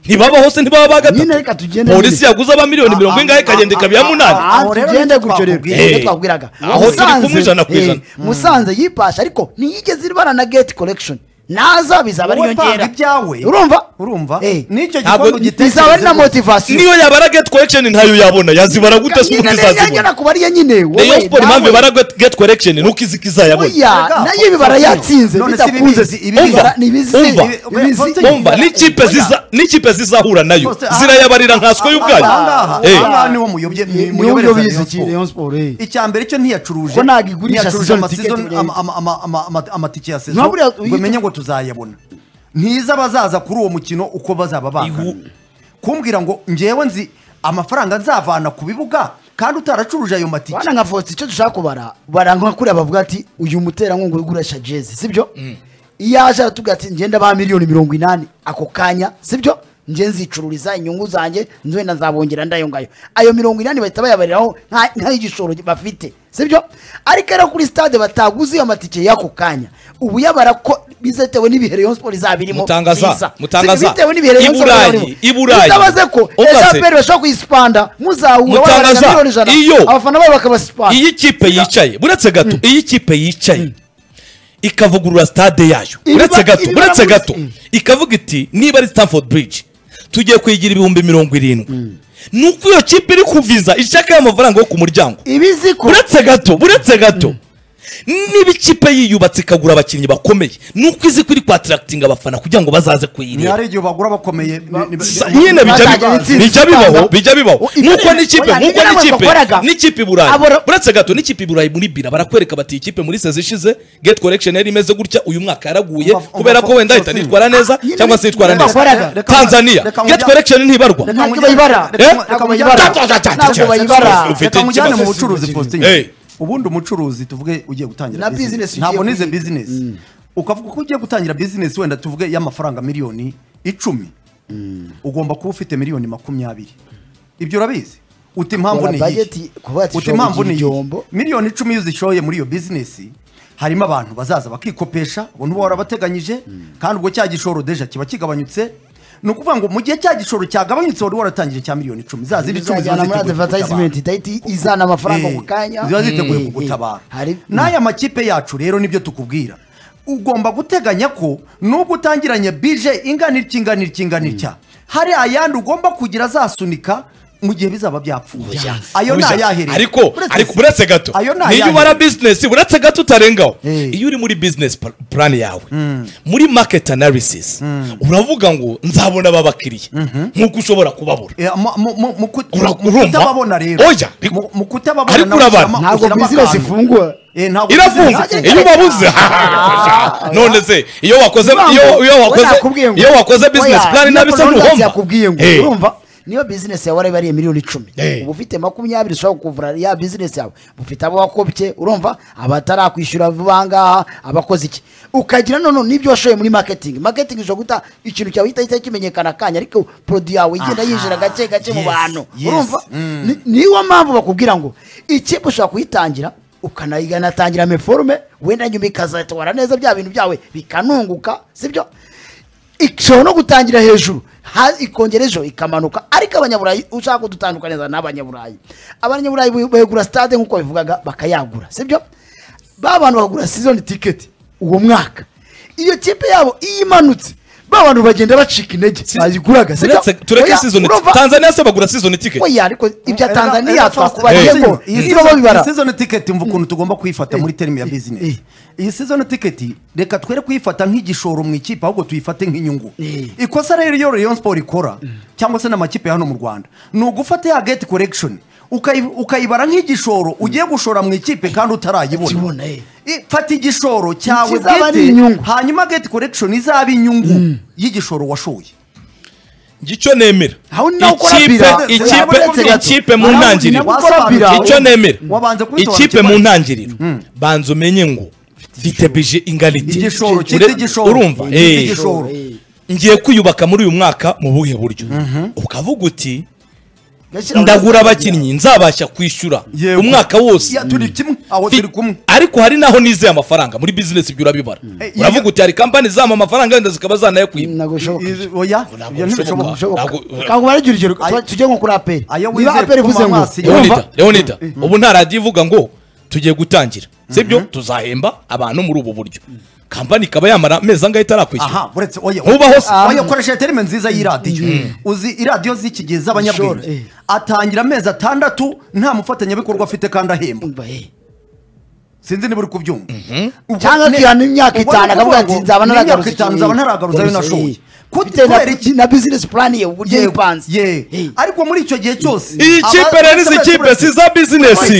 ntibaba hose ntibaba ba Nyine gatatu reka tugende polisi muri- yaguze aba miliyoni mirongo ingahe ikagenda ikabya munani Ah, Aho rero tugende nicyo gutyo rero twakubwiye. nicyo Eh. twabwiraga Aho turi Musanze- kumwe ijana ku eh, ijana. musanze yipasha ariko ntiyigeze irwana na gate collection naza bizaba ari wowe panga inyongera ibyawe urumva urumva Eh. n'icyo Ntabwo- gikombe bizaba ari na ugitekerezeho motivasiyo niyo yabara get collection ntayo yabona yazibara gute se ubundi izazibona izazibona kuba ariyo nyine Rayon wowe Sport impamvu nawe. ibara get- get collection nuko izi izayabona oya nayo ibi barayatsinze None si bidakunze ibibizi, ibibizi. Ibibara ni ibizi Umva, ibizi. umva, umva n'ikipe ziza n'ikipe zizahura nayo Faustin, aha- zirayabarira nkanswe y'ubwayo Ahangaha Eh. ahangaha niho muyoboye Ni- niwe uyoboye iki Rayon Sport, eh. icya mbere cyo ntiyacuruje Ko nagigurisha ntiyacuruje season amaseason- ticket, eh. ama- ama- ama- ama- ama- amatike ya sezo Nka buriya uyu- ngo menye ngo tuzayabona ntiza abazaza kuri uwo mukino uko bazaba bangana Ihu- kumbwira ngo ngewe nzi amafaranga nzavana ku bibuga kandi utaracuruje ayo matike bana nka votsi icyo dushaka kubara bara nka kuriya bavuga ati uyu muterankunga uri gurisha jezi sibyo iyo aje aratubwira ati ngenda ba miliyoni mirongo inani ako kanya sibyo nge nzicururiza inyungu zanjye nzenda nzabongera ndayo ngayo ayo mirongo inani bahita bayabariraho nka- nk'igishoro bafite sibyo ariko rero kuri stade bataguze iyo matike y'ako kanya ubu yabara ko bizetewe n'ibihe Rayon Sport izaba irimo Mutangaza, biza. mutangaza. bitewe n'ibihe Rayon Sport izaba irimo. I Burayi, i Burayi. bitabaze ko Ubaze. ejo aperi bashobora kuyisipanda muzahura wabara Mutangaza, nka miliyoni ijana iyo- abafana babo bakabasipana iyi kipe yicaye uretse gato iyi kipe yicaye ikavugurura stade yayo Ibiba- uretse gato ibiba uretse muri- gato Mm. ikavuga iti niba ari Stamford Bridge tugiye kuyigira ibihumbi mirongo irindwi nuko iyo kipe iri kuviza ishaka y'amafaranga yo ku muryango ibizi ko uretse gato uretse gato niba ikipe yiyubatse ikagura abakinnyi bakomeye nuko izi ko iri kwatarakitinga abafana kugira ngo bazaze ni kuyireba hari igihe bagura bakomeye ni- ni- Sa- ni- nyine bijya bazajya bibaho bitsinda bijya bibaho ikamba. bijya bibaho Ibyo nuko ni- n'ikipe oya, nuko ibyo nabwo n'ikipe bakoraga. n'ikipe i burayi Abora- uretse gato n'ikipe i burayi muri bira barakwereka bati iyi kipe muri sezi ishize get collection yari imeze gutya uyu mwaka yaraguye Umva- umva- kubera ko wenda ahita Faustin. nitwara neza Nyine cyangwa se yitwara ibyo neza bakoraga. Reka- tanzania reka get mujya- collection ntibarwa Reka- ntabwo bayibara Eh? ntabwo bayibara Ta- ta- ta- ta- ntabwo ta- bayibara Ufite reka mujyane mu ikibazo. bucuruzi Faustin Hey. ubundi umucuruzi tuvuge ugiye gutangira Na business. business ugiye ntabwo nize kwiga. bizinesi ukavuga ko ugiye gutangira bizinesi wenda tuvuge y'amafaranga miliyoni icumi ugomba kuba ufite miliyoni makumyabiri ibyo urabizi uti impamvu Kora ni budget, iyi kuvuga ati uti ushobora impamvu kugira ni igihombo. iyi miliyoni icumi iyo uzishoye muri iyo bizinesi harimo abantu bazaza bakikopesha ubona uba warabateganyije kandi ubwo cya gishoro deja kiba kigabanyutse ni ukuvuga ngo mu gihe cya gishoro cyagabanyutse wari waratangije cya miliyoni icumi za zindi icumi ziba izajyana muri ziteguye advertisement kugutabara. idahita izana amafaranga Eh, ku kanya ziba ziteguye Eh, eh. kugutabara Hari- n'aya makipe yacu rero nibyo tukubwira ugomba guteganya ko nubwo utangiranye bije ingana iki ingana iki ingana itya hari ayandi ugomba kugira azasunika mu gihe bizaba byapfuye ayo ni Burya, ayahereye ariko Uretse ariko se- uretse gato ayo ni niyo ayahe? ubara bizinesi uretse gato utarengaho Eh. iyo uri muri bizinesi plan yawe muri market analysis uravuga ngo nzabona aba bakiriya nk'uko ushobora kubabura Eh, mu- mu- mu- mu kut- Ura- mu urumva? kutababona rero Oya, ariko- Mu- mu kutababona ariko nawe urabara. ushyiramo- ntabwo ushyiramo bizinesi akantu. ifungwa Eh, ntabwo irafunze business- iyo ubabuze hahaha. none se iyo wakoze iyo iyo wakoze iyo wakoze business plan nabi se yakubwiye ngo Eh. urumva niyo business yawe warabariye miliyoni icumi Eh. uba ufite makumyabiri ushobora kuvura ya business yawe ufite abo wakopye urumva abatarakwishyura vuba ngaha abakoze iki ukagira noneho n'ibyo washoye muri marketing marketing ishobora guta ikintu cyawe gihita gihita kimenyekana akanya ariko produit yawe igenda Aha. yinjira gake gake mu Yes, bantu yes. urumva Mm. Ni- niyo mpamvu bakubwira ngo ikipe ushobora kuyitangira ukanatangira meforume wenda nyuma ikazatwara neza bya bintu byawe bikanunguka sibyo ishobora no gutangira hejuru ha- ikongera ejo ikamanuka ariko abanyaburayi ushaka kudutandukaniza n'abanyaburayi abanyaburayi bu- bagura stade nk'uko bivugaga bakayagura sibyo ba bantu bagura season ticket uwo mwaka iyo kipe yabo iyo imanutse ba bantu bagenda bacika intege Si- bayiguraga sibyo Uretse- tureke Oya, season urumva- Tanzania se bagura season ticket oya ariko ibya Era- tanzaniya era fast- twakubagiyemo Iyi niba season- babibara iyi season ticket mva ukuntu tugomba kuyifata muri terimi ya business eh. iyi season ticket reka twere kuyifata nk'igishoro mu ikipe ahubwo tuyifate nk'inyungu Eh. ikosa rero iyo Rayon Sport ikora cyangwa se n'amakipe ya hano mu Rwanda ni ugufata ya get collection ukayi- ukayibara nk'igishoro ugiye gushora mu ikipe kandi utarayibona Ukibona, eh. I- fata igishoro cyawe Kizaba ari bwite, inyungu. hanyuma get collection izaba inyungu y'igishoro washoye icyo nemera Aho nawe ukora ikipe bira. ikipe Uretse gato. ikipe mu Aho ntangiriro nawe ukora bira. icyo nemera Wabanza ikipe kubisobanukirwa. mu ntangiriro banza umenye ngo mfite bije ingana iti igishoro Ure- cyitwa igishoro urumva Cyitwa eh. igishoro Eh. ngiye kwiyubaka muri uyu mwaka mu buhe buryo ukavuga uti Gashyira ndagura muri- abakinnyi nzabasha kwishyura Yego. umwaka wose Ya, turi kimwe aho Fi- turi kumwe ariko hari naho nizeye amafaranga muri bizinesi ibyo urabibara Eh, uravuga iyo- uti hari kampani zama amafaranga wenda zikaba zanayakwiba ntabwo bishoboka Izi- oya ibyo bishoboka. ntibishoboka Ntabwo- ntabwo barajya urugero Ayo- tujye nko kuri aperi Ayo niba wizeye aperi ko ivuze ngo Mamasi- urumva, leonida leonida ubu nta radiyo ivuga ngo tugiye gutangira sibyo tuzahemba abantu muri ubu buryo kampani ikaba yamara amezi angahe itarakwishyura aha uretse oya Ntubaho se. oya ukoresheje terime nziza y'iradiyo uzi iradiyo z'iki gihe Sure, z'abanyabwenge eh. atangira amezi atandatu nta mufatanyabikorwa afite kandi ahemba sinzi niba uri kubyumva Ubwo Cyangwa ne- akihana imyaka ubwo itanu ni akavuga ukuvuga ati ngo nzaba ni naragaruza imyaka itanu nzaba naragaruza ayo nashoboye Kut- bitewe kubera iki na- na bizinesi purani ye uburyo Yego, yipanze ye ariko muri icyo gihe cyose iyi kipe rero izi kipe si za bizinesi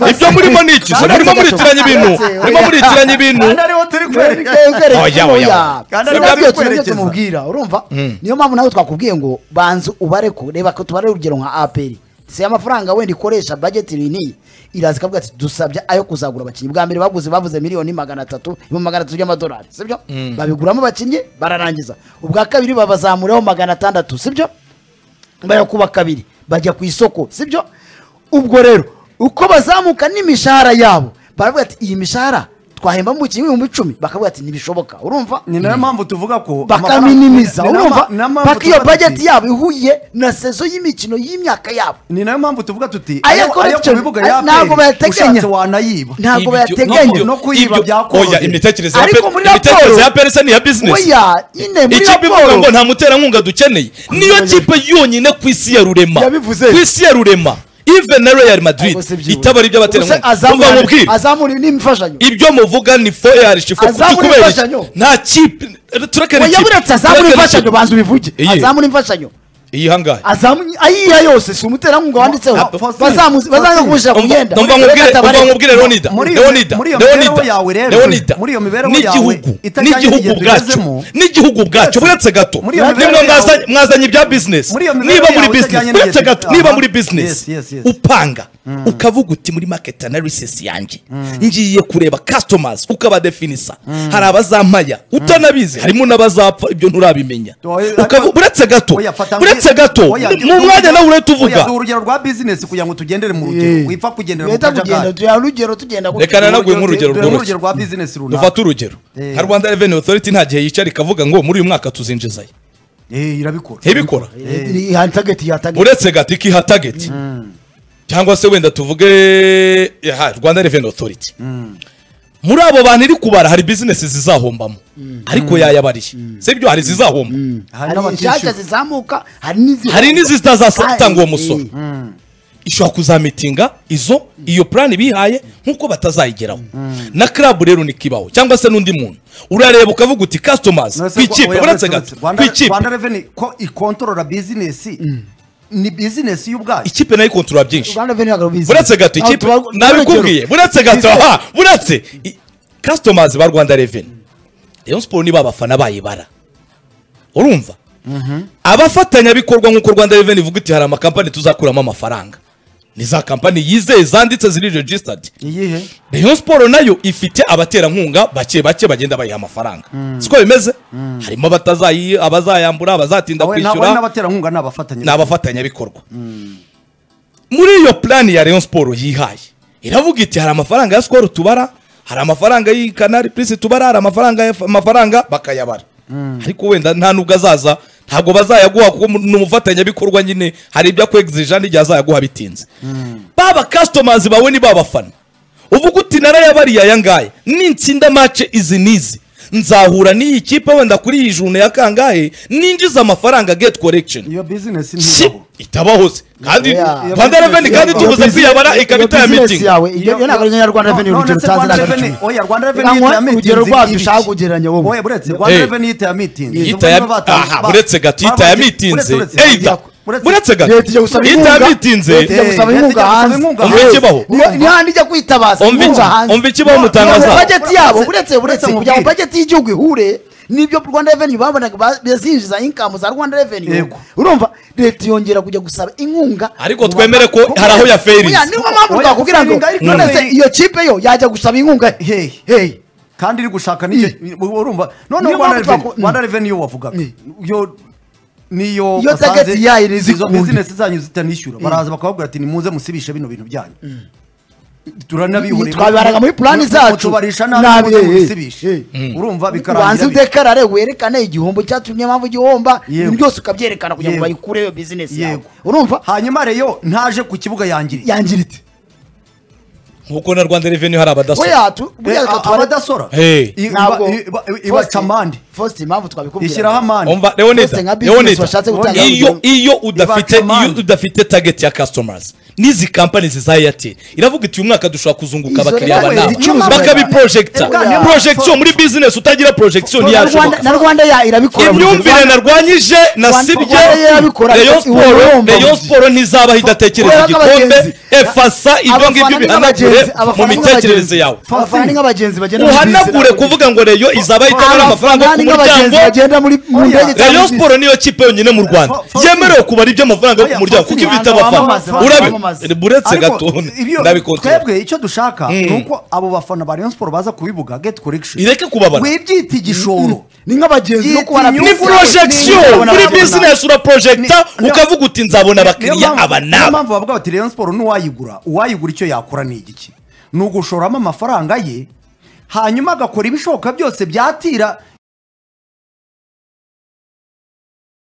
ibyo murimo ni iki se murimo muritiranya ibintu murimo muritiranya ibintu kandi ariho turi kwerekana Oya, oya, oya. kandi Kandi nabyo turibyo nabyo twerekeza. tumubwira urumva niyo mpamvu nawe twakubwiye ngo banza ubareko reba ko tubare urugero nka aperi si amafaranga wenda ikoresha budget iyi iraza ikavuga ati dusabye ayo kuzagura abakinnyi bwa mbere baguze bavuze miliyoni magana atatu ibihumbi magana atatu by'amadolari sibyo babiguramo abakinnyi bararangiza ubwa kabiri babazamuraho magana atandatu sibyo bayakuba kabiri bajya ku isoko sibyo ubwo rero uko bazamuka n'imishahara yabo baravuga ati iyi mishahara twahemba mu mukinnyi w'ibihumbi icumi bakavuga ati ntibishoboka urumva ni nayo mpamvu tuvuga ko bakaminimiza amafaranga- ni- ni nayo urumva ma- ni nayo mpamvu paka iyo tuvuga bajeti tuti- yabo ihuye na sezo y'imikino y'imyaka yabo ni nayo mpamvu tuvuga tuti Ayo ayo ayo ku correction, bibuga ayo ya ntabwo aperi bayateganya. ushatse wanayiba ntabwo Ibyo- bayateganya no kuyiba ibyo- byakoroheye. oya imitekerereze ya Ariko pe- muri imitekerereze raporo- ya perese ni iya bizinesi oya nyine muri ikipe ivuga ngo raporo nta muterankunga dukeneye niyo kipe yonyine ku isi ya rurema Yabivuze. ku isi ya rurema ive na real madrid Ubwo si byibura. itabara Ubuse iby'abaterankunga azamura- mvuga mubwire azamura n'imfashanyo ibyo muvuga ni fo yarishye fo Azamura tukubera iki? imfashanyo. nta kipe turekere oya buretse azamura imfashanyo banza ubivuge Iye. azamura imfashanyo iyi hangaye azamu ayiha yose si umuterankunga wanditseho Ah, Faustin, bazamuzi bazanga Faustin, kumushyira ku myenda umva Reka nkubwire umva Tabaré. nkubwire leonida muri iyo- leonida muri iyo leonida mibereho yawe rero, leonida muri iyo mibereho n'igihugu yawe itajyanye n'igihugu n'ingendo bwacyo ugezemo, n'igihugu bwacyo buretse gato muri iyo mibereho nimwe yawe- mwaza- mwazanye ibya bizinesi Muri iyo mibereho niba muri yawe bizinesi itajyanye buretse n'ingendo gato niba aha. muri Yes, bizinesi yes, yes. upanga ukavuga uti muri market analysis yanjye ngiye kureba customers ukabadefinisa hari abazampaya utanabizi harimo n'abazapfa ibyo nturabimenya Oya, Ukavu- buretse gato Oya, fata buretse ngi- gato Oya, mu mwanya nawe urahita uvuga Oya, duha urugero rwa bizinesi kugira ngo tugendere mu Eh. rugero wipfa kugendera mu Leta kugenda kajagari tuya rugero tugenda gutyo. Reka nanaguhe Duhe nk'urugero duhe rworoshye. urugero rwa bizinesi runaka dufate urugero Eh. nka rwanda reveni otoriti nta gihe yicara ikavuga ngo muri uyu mwaka tuzinjizayo Eh, irabikora ntibikora Eh, iya tageti ya tageti uretse gati ikiha tageti cyangwa se wenda tuvuge aha, rwanda reveni otoriti muri abo bantu iri kubara hari bizinesi zizahombamo ariko yayabariye sibyo hari izizahomba hari hari inshyashya n'abatishyura zizamuka hari n'izindi hari n'izitazatanga uwo musoro Eh, ishobora kuzamitinga izo iyo purani bihaye nk'uko batazayigeraho na club rero ni kibaho cyangwa se n'undi muntu urareba ukavuga uti customers Nonese ku ikipe oya, uretse uretse- gato Rwanda- ku ikipe Rwanda Revenue ko ikontorora bizinesi ni bizinesi y'ubwayo ikipe nayo ikontorora byinshi Rwanda Revenue Agency. buretse gato Aho ikipe tuba- nabikubwiye urugero. buretse gato Bizinesi. aha buretse i- customers ba rwanda reveni rayon siporo niba abafana bayibara urumva abafatanyabikorwa nk'uko rwanda reveni ivuga iti hari amakampani tuzakuramo amafaranga ni za kampani yizeye zanditse ziri registered iyihe rayon siporo nayo ifite abaterankunga bake bake bagenda bayiha amafaranga siko bimeze harimo abatazayi abazayambura abazatinda Awe- na- kwishyura we n'abaterankunga ni abafatanya ni abafatanyabikorwa muri iyo purani ya rayon siporo yihaye iravuga iti hari amafaranga ya sikoro tubara hari amafaranga y'ikanari purisi tubara hari amafaranga ya- amafaranga bakayabara ariko wenda nta nubwo azaza ntabwo bazayaguha kuko mu- ni umufatanyabikorwa nyine hari ibyo akwegizija n'igihe azayaguha bitinze baba kasitomazi bawe ni babafana uvuga uti narayabariye aya ngaya nintsinda mace izi n'izi nzahura n'iyi kipe wenda kuri iyi june ya kangahe ninjiza amafaranga gate collection iyo bizinesi si ntibaho itabaho se kandi Yeah. rwanda reveni kandi Yeah. tubuze Iyo kwiyabara business- ikaba iyo business itayamitinga yawe, iyo- iyo ntabwo ari iya Rwanda Revenue, urugero utanze Rwanda ntabwo ari Revenue- oya Rwanda Reka Revenue nguhe yita meeting urugero rwabyo ibiki? ushaka kugereranya wowe. Oya buretse Rwanda Eh. Revenue yita ya meeting Yita ya- aha, buretse gato yita ya mitinze eita buretse Leta ijya gato gusaba yita inkunga. ya mitinze Leta ijya gusaba Eh, leta inkunga ijya gusaba hanze. inkunga hanze. Ikibaho. Niyo- niyo handi ijya kwitabaza Umva inkunga iki- hanze. umva ikibaho mutangaza. Niyo bajeti yabo buretse buretse Buretse kugira ngo mubwire. bajeti y'igihugu ihure n'ibyo Rwanda Revenue babonaga ba- bazinjiza inkamu za Rwanda Revenue Yego. urumva leta yongera kujya gusaba inkunga ariko twemere ko hari aho yaferize Oya, niyo mpamvu Oya, twakubwira ngo usanga ariko buretse nawe- iyo kipe yo yajya gusaba inkunga he Hey. Hey. kandi iri gushaka n'icyo urumva noneho Niyo Rwanda mpamvu Revenue twaku- Rwanda Revenue yo wavugaga Mm. yo niyo Iyo basanze target yayo ni izo zikundi. bizinesi zanyu zitanishyura baraza bakababwira ati nimuze musibishe bino bintu byanyu turanabihurira Twabibaraga muri plan zacu. tubarisha Nabi, nabi muze eh, eh, musibishe urumva ubanza bikarangira udekarare werekane igihombo cyatumye mpamvu igihomba Yego. byose ukabyerekana kugira ngo Yego. bayikureho iyo bizinesi yawe Yego. urumva hanyuma reyo ntaje ku kibuga yangiriye yangiritse nk'uko na rwanda reveni hari abadasora oya tu- buriya Eh, a- twari- abadasora Hey. I- iba- ntabwo iba- ibaca amande Faustin, impamvu twabikubwira ishyiraho amande umva Bose leonida nka business leonida bashatse gutanga iyo urugero. iyo udafite Ibacamane. iyo udafite target ya customers n'izi company za airtel iravuga iti uyu mwaka dushobora kuzunguka Izo abakiriya rero banama zicuruzwa. bakabiprojecta Oya. projection muri business utagira projection na Rwanda- ntiyashoboka na rwanda ya irabikora imyumvire narwanyije nasibye Rwanda yarabikora, rayon iwe siporo urumva. rayon siporo ntizabaho Kubera idatekereza ko igikombe abagenzi- efasa ibyo ngibyo bihanagure mu mitekerereze yawe abafana ni nk'abagenzi bagenda muri uhanagure business. kuvuga ngo rayon izaba itabona amafaranga yo Abafana ku ni nk'abagenzi muryango bagenda muri mu Oya. ndege cyangwa rayon muri siporo niyo kipe yonyine mu rwanda Fo- Fo- yemerewe kubara ibyo amafaranga yo ku Oya, muryango Fo- kuko Fo- ibi bita Fo- abafana Fo- Fo- urabe Fo- buretse Ariko gatone ibyo- ndabikotera twebwe icyo dushaka ni uko abo bafana ba rayon siporo baza kubivuga geti korekishoni ireke kubabara wibyita igishoro ni nk'abagenzi bo Iyi- kubara iyi ni Nzabona- projection nzabona- muri nzabona- business uraprojecta Ni- ukavuga uti nzabona abakiriya aba niyo n'aba mpamvu bavuga bati rayon siporo n'uwayigura uwayigura icyo yakora ni igiki ni ugushoramo amafaranga ye hanyuma agakora ibishoboka byose byatira